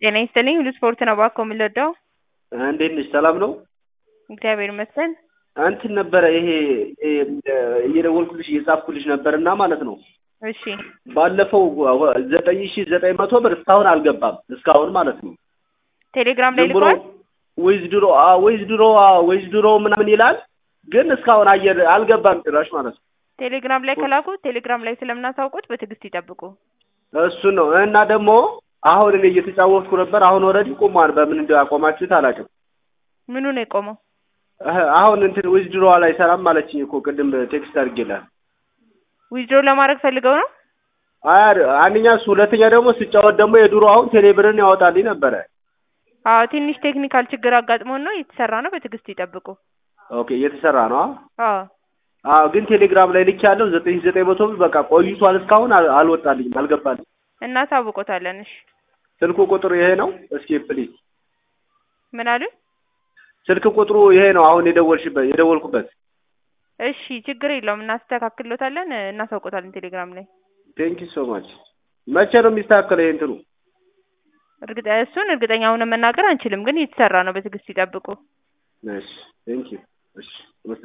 ጤና ይስጥልኝ ሁሉ ስፖርት ነው እባክዎ የምንወደው እንዴት ነሽ? ሰላም ነው? እግዚአብሔር ይመስገን። እንትን ነበረ ይሄ እየደወልኩልሽ እየጻፍኩልሽ ነበርና ማለት ነው እሺ ባለፈው ዘጠኝ ሺ ዘጠኝ መቶ ብር እስካሁን አልገባም። እስካሁን ማለት ነው ቴሌግራም ላይ ዝም ብሎ ልኳል። ወይዝ ድሮ ወይዝ ድሮ ወይዝ ድሮ ምናምን ይላል፣ ግን እስካሁን አየር አልገባም ጭራሽ ማለት ነው። ቴሌግራም ላይ ከላኩ ቴሌግራም ላይ ስለምናሳውቁት በትዕግስት ይጠብቁ። እሱን ነው እና ደግሞ አሁን እኔ እየተጫወትኩ ነበር። አሁን ኦልሬዲ ቆሟል። በምን እንዳቆማችሁት አላውቅም። ምኑ ነው የቆመው? እህ፣ አሁን እንትን ዊዝ ድሮ አይሰራም ማለችኝ እኮ ቅድም ቴክስት አድርጌላት። ዊዝድሮ ለማድረግ ፈልገው ነው። አይ አንደኛ እሱ፣ ሁለተኛ ደግሞ ስጫወት ደግሞ የድሮ አሁን ቴሌብርን ያወጣልኝ ነበረ። አዎ ትንሽ ቴክኒካል ችግር አጋጥሞን ነው እየተሰራ ነው። በትዕግስት ይጠብቁ። ኦኬ እየተሰራ ነው። አዎ አዎ ግን ቴሌግራም ላይ ልክ ያለው ዘጠኝ ሺህ ዘጠኝ መቶ ብር በቃ ቆይቷል። እስካሁን አል- አልወጣልኝም፣ አልገባልኝ። እናሳውቆታለን። እሺ ስልኩ ቁጥሩ ይሄ ነው። እስኪ ፕሊዝ ምን አሉ? ስልክ ቁጥሩ ይሄ ነው። አሁን የደወልሽበት የደወልኩበት። እሺ ችግር የለውም እናስተካክሎታለን፣ እናሳውቆታለን ቴሌግራም ላይ ቴንክ ዩ ሶ ማች። መቼ ነው የሚስተካከለው ይሄ እንትኑ? እርግጠ እሱን እርግጠኛ ሆነን መናገር አንችልም፣ ግን እየተሰራ ነው። በትዕግስት ይጠብቁ። እሺ ቴንክ ዩ እሺ